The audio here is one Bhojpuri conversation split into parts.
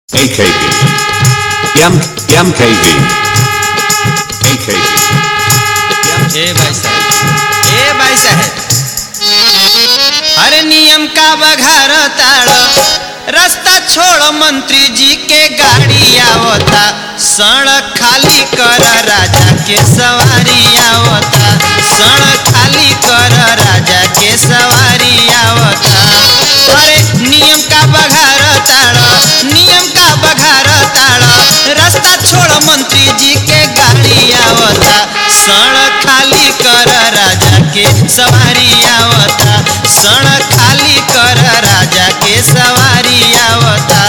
AKB. Yam, Yam KB. AKB. Yam, ए भाई साहब ए भाई साहब अरे नियम का बघार ताड़ रास्ता छोड़ मंत्री जी के गाड़ी आवता सड़क खाली कर राजा के सवारी आवता सड़क खाली कर राजा के सवारी आवता अरे नियम का बघार ताड़ नियम का बघार ताड़ रास्ता छोड़ मंत्री जी के गाड़ी आवता सड़क खाली कर राजा के सवारी आवता सड़क खाली कर राजा के सवारी आवता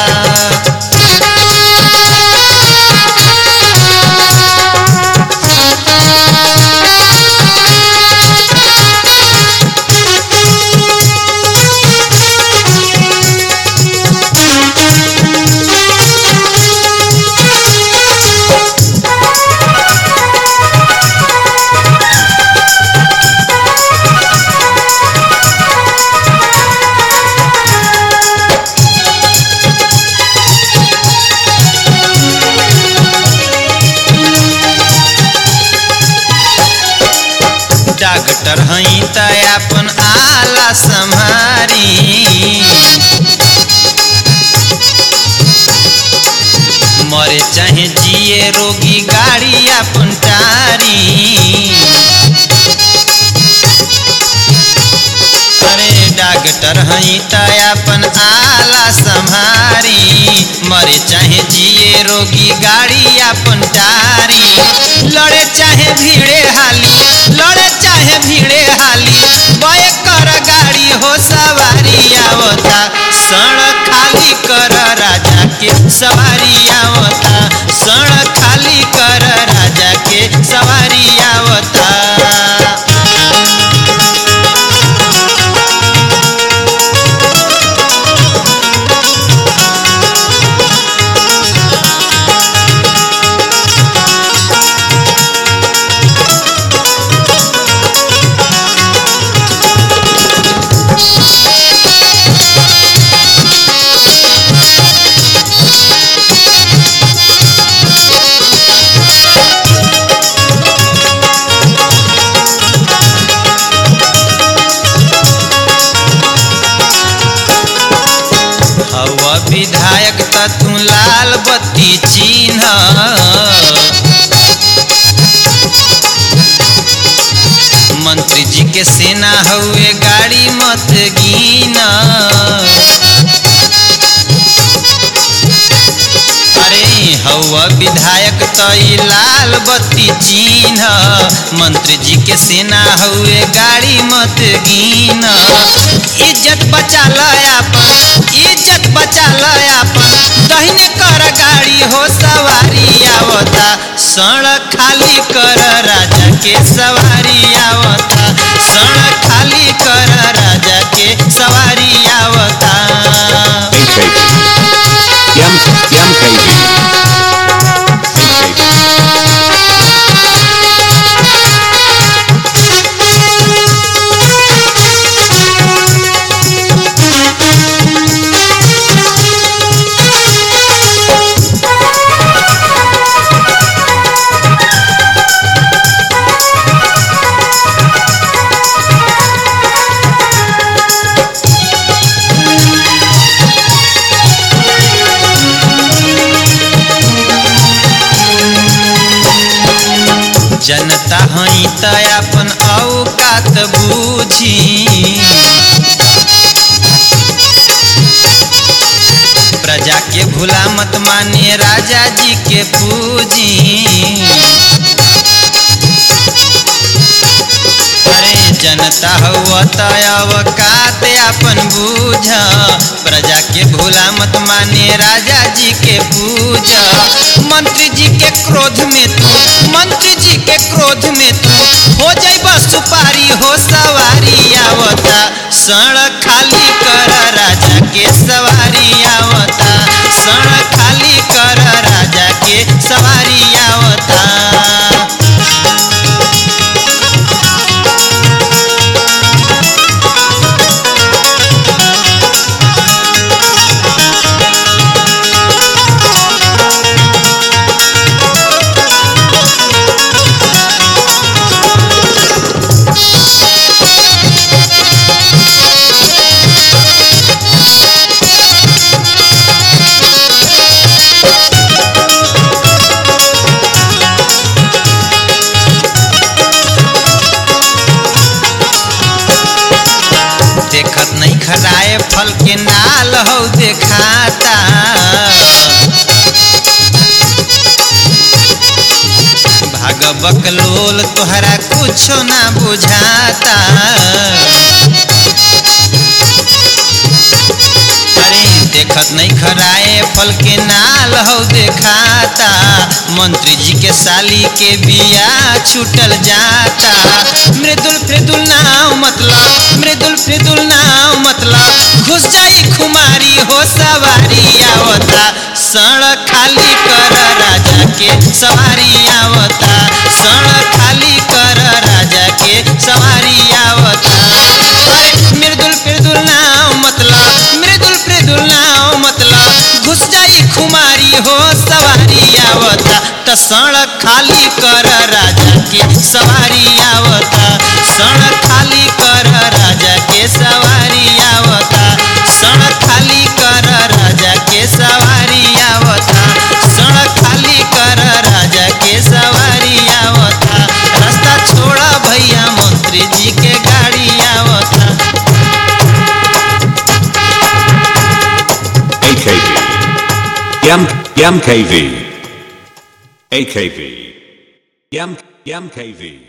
डॉक्टर हई त अपन आला संहारी मरे चाहे जिए रोगी गाड़ी अपन टारी अरे डॉक्टर हई त अपन आला संहारी मरे चाहे जिए रोगी गाड़ी अपन टारी लड़े चाहे भीड़े हाली लड़े चाहे भीड़े हाली बय कर गाड़ी हो सवारी आवता सड़क खाली कर राजा के सवारी आवता सड़क खाली कर राजा के सवारी आवता हवा विधायक त तू लाल बत्ती चिन्ह मंत्री जी के सेना हुए गाड़ी मत गिना अरे हवा विधायक त ई लाल बत्ती चिन्ह मंत्री जी के सेना हुए गाड़ी मत गिना इज्जत बचा ल अपन इज्जत बचा ल अपन दहिने कर गाड़ी हो सवारी आवता सड़क खाली कर राजा के सवारी आवता सड़क खाली कर राजा के सवारी आवता AKB. Yam, Yam KB. AKB. जनता हई त अपन औकात बूझी प्रजा के भूला मत माने राजा जी के पूजी अरे जनता हुआ त अवकात अपन बूझ प्रजा के भूला मत माने राजा जी के पूज मंत्री जी के क्रोध में तू मंत्री जी के क्रोध में तू हो जाइबा सुपारी हो सवारी आवता सड़क खाली कर राजा के सवारी आवता सड़क खाली कर राजा के सवारी आवता Thank बकलोल तोहरा कुछो ना बुझाता अरे देखत नहीं खराए फल के नाल हो देखाता मंत्री जी के साली के बिया छूटल जाता मृदुल फ्रिदुल नाव मतलब मृदुल फ्रिदुल नाव मतलब घुस जाई खुमारी हो सवारी आवता सड़क खाली कर राजा के सवारी आवता सड़क खाली कर राजा के सवारी आवता अरे मृदुल फ्रिदुल नाव मतलब मृदुल फ्रिदुल नाव मतलब घुस जाई खुमारी हो सवारी आवता त सड़क खाली कर राजा के सवारी आवता सड़क खाली कर राजा के सवारी आवता सड़क खाली कर राजा के सवारी आवता सड़क खाली कर राजा के सवारी आवता रास्ता छोड़ा भैया मंत्री जी के गाड़ी आवता AKV. Yam, Yam KV. AKV. Yam, Yam KV.